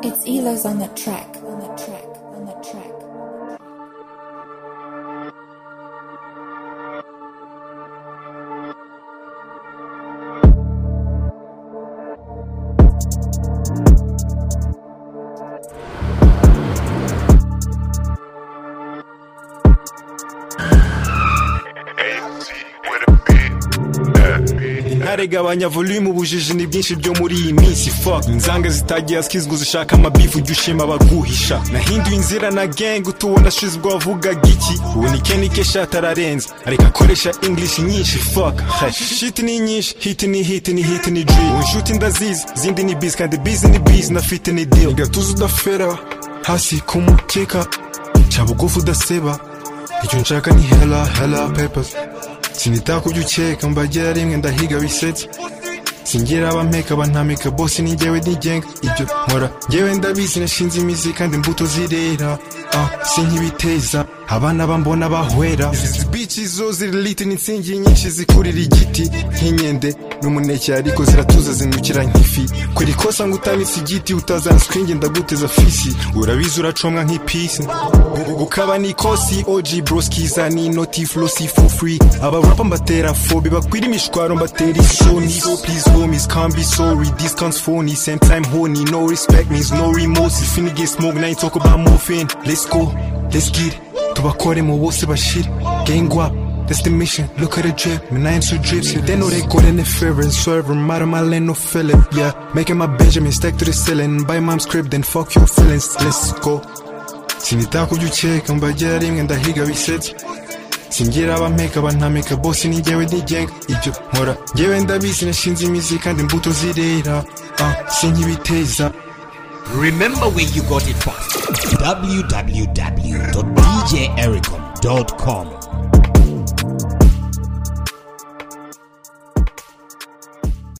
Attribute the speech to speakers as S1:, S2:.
S1: It's Elo's on the track, on the track, on the track.
S2: ntaregabanya volume ubujiji ni byinshi byo muri iyi minsi fuck inzanga zitagiye askizwa zishaka amabifu ujya ushima abaguhisha nahinduye inzira na gang utubona shize ubwo wavugaga iki ubu ni kenny kesha atararenza areka akoresha english nyinshi fuck Hey, shit ni nyinshi hit ni hit ni hit ni dream ubu inshuti ndazizi zindi ni biz kandi biz ni biz nafite ni deal igatuza udafera hasi ku mukeka ca bugufu udaseba icyo nshaka ni hela hela papers sinita kubyo ukeka mbagera rimwe ndahiga bisetse singira abampeka bantamika bose ni njyewe nigenga ibyo nkora njyewe ndabizi nashinze imizi kandi imbuto zirera ah, si nk'ibiteza abana bambona bahwera izi bici zo ziri liti n'insingi nyinshi zikurira igiti nk'inkende n'umuneke ariko ziratuza zinukira nk'ifi kuri kosa ngo utanitse igiti utazanswa inge ndaguteza fisi urabizi uracomwa nk'ipisi ukaba ni kosi oji broskiza ni inoti flosi for free abarapa mbatera fobi bakwira imishwaro mbatera isoni so please homies can't be sorry discounts phony same time honey no respect means no remorse if you get smoke now you talk about morphine let's go let's get it tubakore mu bose bashire gang up That's the mission, look at the drip, man I am so dripsy They know they go in the fair and swerve, I'm out of my lane, no feeling, yeah Making my Benjamin stack to the ceiling, buy mom's crib, then fuck your feelings, let's go Sinita kubyo ukeka mbagera rimwe ndahiga bisetse singira abampeka bantamika bose ni njyewe nigenga ibyo nkora njyewe ndabizi nashinze imizi kandi imbuto zirera ah, si nk'ibiteza
S3: Remember where you got it from www.djericom.com